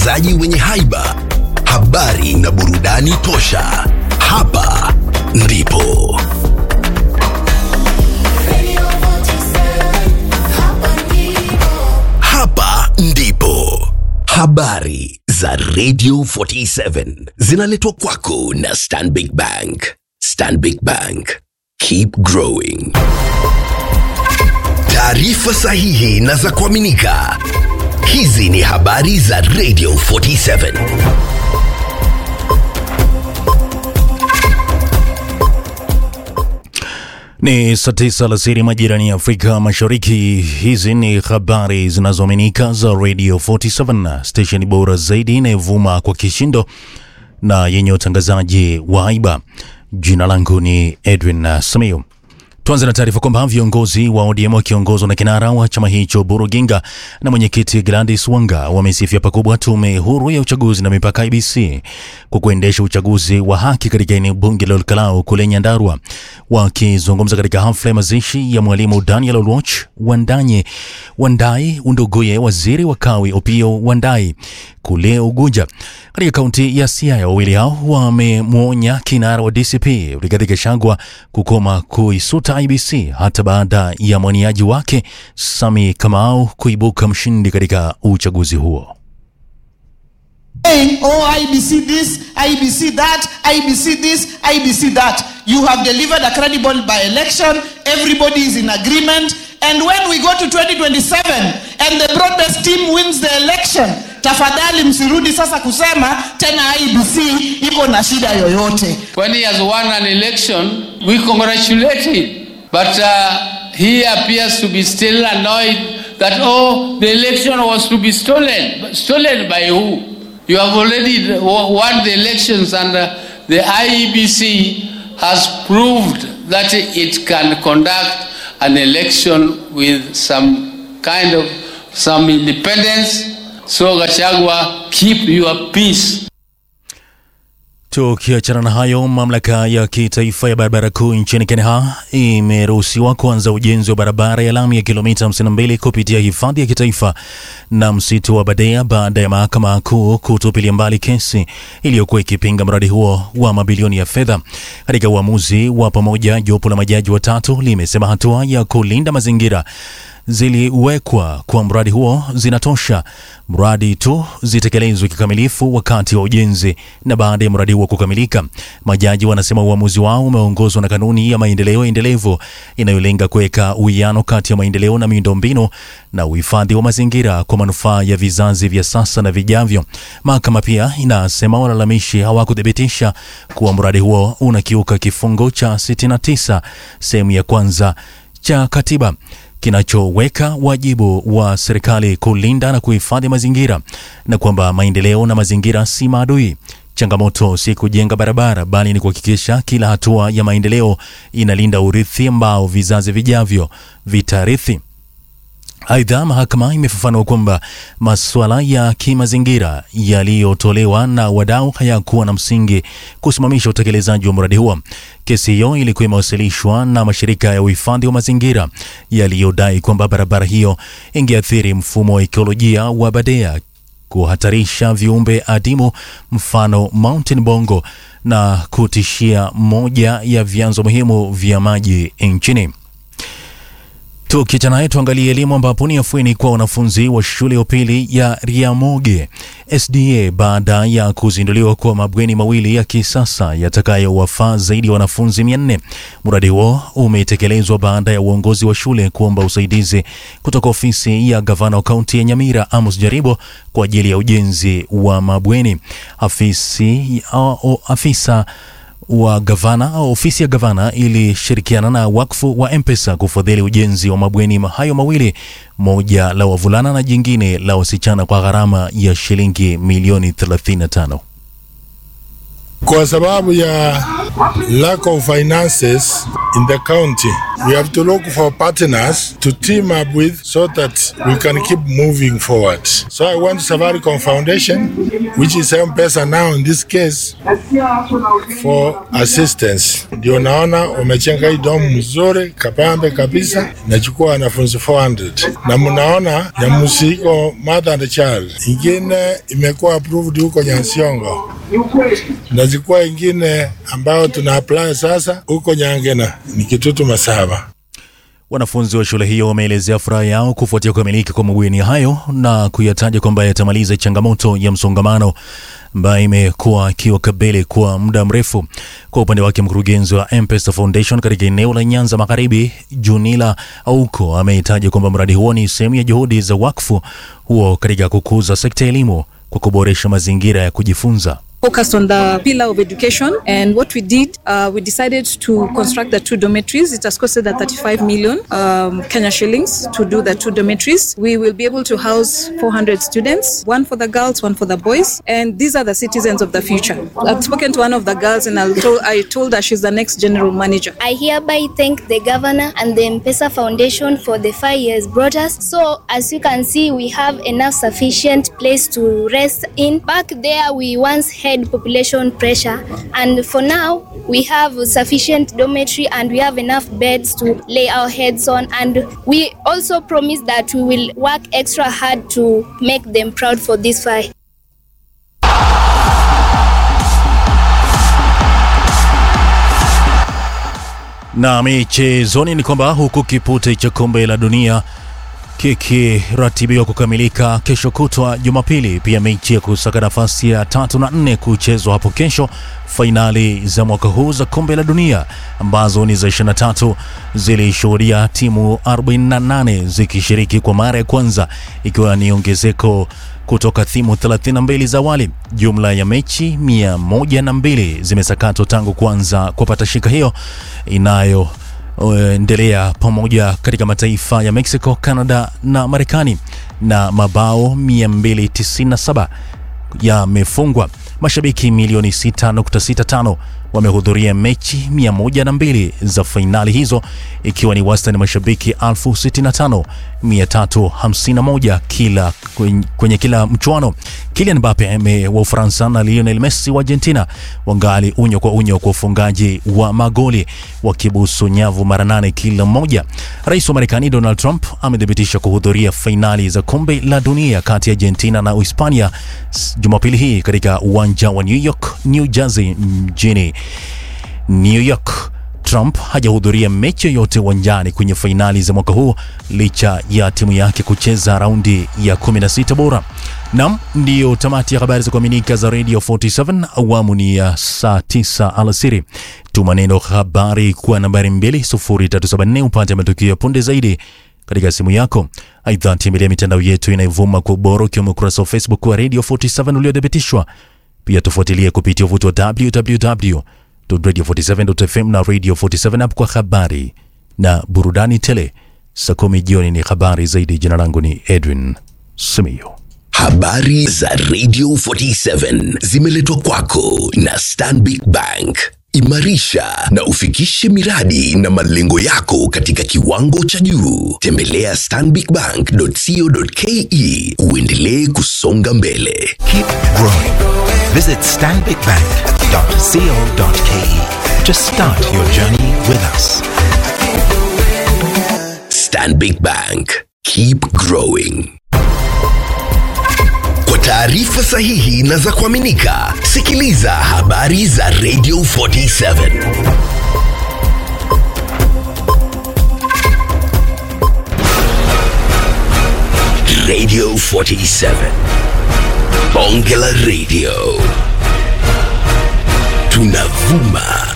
watangazaji wenye haiba, habari na burudani tosha. Hapa ndipo hapa ndipo habari za Radio 47 zinaletwa kwako na Stanbic Bank. Stanbic Bank, keep growing. Taarifa sahihi na za kuaminika. Hizi ni habari za Radio 47. Ni saa tisa alasiri majirani ya Afrika Mashariki. Hizi ni habari zinazoaminika za Radio 47, stesheni bora zaidi inayovuma kwa kishindo na yenye utangazaji wa haiba. Jina langu ni Edwin uh, Samiu. Tuanze na taarifa kwamba viongozi wa ODM wakiongozwa na kinara wa chama hicho Buru Ginga na mwenyekiti Gladys Wanga wamesifia pakubwa tume huru ya uchaguzi na mipaka IBC kwa kuendesha uchaguzi wa haki katika eneo bunge la Olkalau kule Nyandarua. Wakizungumza katika hafla ya mazishi ya mwalimu Daniel Oluoch Wandanye Wandai Unduguye, waziri wa kawi Opiyo Wandai kule Ugunja katika kaunti ya Siaya. Wawili hao wamemwonya kinara wa DCP Rigathi Gachagua kukoma kuisuta IBC hata baada ya mwaniaji wake Sami Kamau kuibuka mshindi katika uchaguzi huo. saying, oh, IBC this, IBC that, IBC this, IBC that. You have delivered a credible by election. Everybody is in agreement. And when we go to 2027 and the broad-based team wins the election, tafadhali msirudi sasa kusema tena IBC iko na shida yoyote. When he has won an election, we congratulate him. But uh, he appears to be still annoyed that, oh, the election was to be stolen. But Stolen by who? You have already won the elections and uh, the IEBC has proved that it can conduct an election with some kind of some independence. So Gachagua, keep your peace. Tukiachana na hayo, mamlaka ya kitaifa ya barabara kuu nchini Kenya imeruhusiwa kuanza ujenzi wa barabara ya lami ya kilomita 52 kupitia hifadhi ya kitaifa na msitu wa Badea baada ya mahakama kuu kutupilia mbali kesi iliyokuwa ikipinga mradi huo wa mabilioni ya fedha. Katika uamuzi wa pamoja, jopo la majaji watatu limesema hatua ya kulinda mazingira ziliwekwa kwa mradi huo zinatosha, mradi tu zitekelezwe kikamilifu wakati wa ujenzi na baada ya mradi huo kukamilika. Majaji wanasema uamuzi wao umeongozwa na kanuni ya maendeleo endelevu inayolenga kuweka uwiano kati ya maendeleo na miundombinu na uhifadhi wa mazingira kwa manufaa ya vizazi vya sasa na vijavyo. Mahakama pia inasema walalamishi hawakuthibitisha kuwa mradi huo unakiuka kifungo cha 69 sehemu ya kwanza cha katiba kinachoweka wajibu wa serikali kulinda na kuhifadhi mazingira na kwamba maendeleo na mazingira si maadui. Changamoto si kujenga barabara, bali ni kuhakikisha kila hatua ya maendeleo inalinda urithi ambao vizazi vijavyo vitarithi. Aidha, mahakama imefafanua kwamba masuala ya kimazingira yaliyotolewa na wadau hayakuwa na msingi kusimamisha utekelezaji wa mradi huo. Kesi hiyo ilikuwa imewasilishwa na mashirika ya uhifadhi wa mazingira yaliyodai kwamba barabara hiyo ingeathiri mfumo wa ekolojia wa Badea, kuhatarisha viumbe adimu mfano Mountain Bongo na kutishia moja ya vyanzo muhimu vya maji nchini. Tukiachana naye tuangalie elimu ambapo ni afueni kwa wanafunzi wa shule ya upili ya Riamoge SDA baada ya kuzinduliwa kwa mabweni mawili ya kisasa yatakayowafaa zaidi ya wanafunzi 400. Mradi huo umetekelezwa baada ya uongozi wa shule kuomba usaidizi kutoka ofisi ya gavana wa kaunti ya Nyamira Amos Jaribo kwa ajili ya ujenzi wa mabweni. Afisi, o, afisa wa gavana au ofisi ya gavana ilishirikiana na wakfu wa M-Pesa kufadhili ujenzi wa mabweni hayo mawili, moja la wavulana na jingine la wasichana kwa gharama ya shilingi milioni 35. Kwa sababu ya lack of finances in the county. We have to look for partners to team up with so that we can keep moving forward. So I want Safaricom Foundation, which is M-Pesa now in this case, for assistance. Ndio naona wamechenga hii domu mzuri kapambe kabisa, nachukua wanafunzi 400 na mnaona ya musiko mother and child, ingine imekuwa approved huko Nyansiongo na zikuwa ingine ambayo tuna apply sasa huko Nyangena ni Kitutu Masaba. Wanafunzi wa shule hiyo wameelezea furaha yao kufuatia kukamilika kwa mabweni hayo na kuyataja kwamba yatamaliza changamoto ya msongamano ambayo imekuwa ikiwakabili kwa muda mrefu. Kwa upande wake, mkurugenzi wa M-Pesa Foundation katika eneo la Nyanza Magharibi, Junila Auko, ameitaja kwamba mradi huo ni sehemu ya juhudi za wakfu huo katika kukuza sekta ya elimu kwa kuboresha mazingira ya kujifunza. focused on the pillar of education. And what we did, uh, we decided to construct the two dormitories. It has costed the 35 million um, Kenya shillings to do the two dormitories. We will be able to house 400 students, one for the girls, one for the boys. And these are the citizens of the future. I've spoken to one of the girls and I told, I told her she's the next general manager. I hereby thank the governor and the M-Pesa Foundation for the five years brought us. So as you can see, we have enough sufficient place to rest in. Back there, we once had population pressure, and for now, we have sufficient dormitory and we have enough beds to lay our heads on. And we also promise that we will work extra hard to make them proud for this fight. Na michezoni ni kwamba huku kipute cha kombe la dunia kikiratibiwa kukamilika kesho kutwa Jumapili, pia mechi ya kusaka nafasi ya tatu na nne kuchezwa hapo kesho. Fainali za mwaka huu za kombe la dunia ambazo ni za 23 zilishuhudia timu 48 zikishiriki kwa mara ya kwanza, ikiwa ni ongezeko kutoka timu 32 za awali. Jumla ya mechi 102 zimesakatwa tangu kuanza kwa patashika hiyo inayo endelea pamoja katika mataifa ya Mexico, Canada na Marekani, na mabao 297 yamefungwa. Mashabiki milioni 6.65 wamehudhuria mechi 102 za fainali hizo, ikiwa ni wastani mashabiki 65351 kila kwenye, kwenye kila mchuano. Kylian Mbappe wa Ufaransa na Lionel Messi wa Argentina wangali unyo kwa unyo kwa ufungaji wa magoli wakibusu nyavu mara nane kila mmoja. Rais wa Marekani Donald Trump amethibitisha kuhudhuria fainali za kombe la dunia kati ya Argentina na Uhispania Jumapili hii katika uwanja wa New York, New Jersey mjini New York. Trump hajahudhuria mechi yoyote uwanjani kwenye fainali za mwaka huu licha ya timu yake kucheza raundi ya 16 bora. Nam, ndiyo tamati ya habari za kuaminika za Radio 47 awamu ni ya saa 9 alasiri. Tuma neno habari kwa nambari 20374 upate matukio ya punde zaidi katika simu yako. Aidha, tembelea mitandao yetu inayovuma kwa ubora ukiwemo ukurasa wa Facebook wa Radio 47 uliothibitishwa. Pia tufuatilie kupitia uvuti wa www radio47.fm na Radio 47 app kwa habari na burudani tele. Saa kumi jioni ni habari zaidi. Jina langu ni Edwin Simiyu. Habari za Radio 47 zimeletwa kwako na Stanbic Bank. Imarisha na ufikishe miradi na malengo yako katika kiwango cha juu. Tembelea stanbicbank.co.ke uendelee kusonga mbele. Keep growing. Visit stanbicbank.co.ke to start your journey with us. Stanbic Bank. Keep growing. Kwa taarifa sahihi na za kuaminika, sikiliza habari za Radio 47. Radio 47. Bonge la Radio. Tunavuma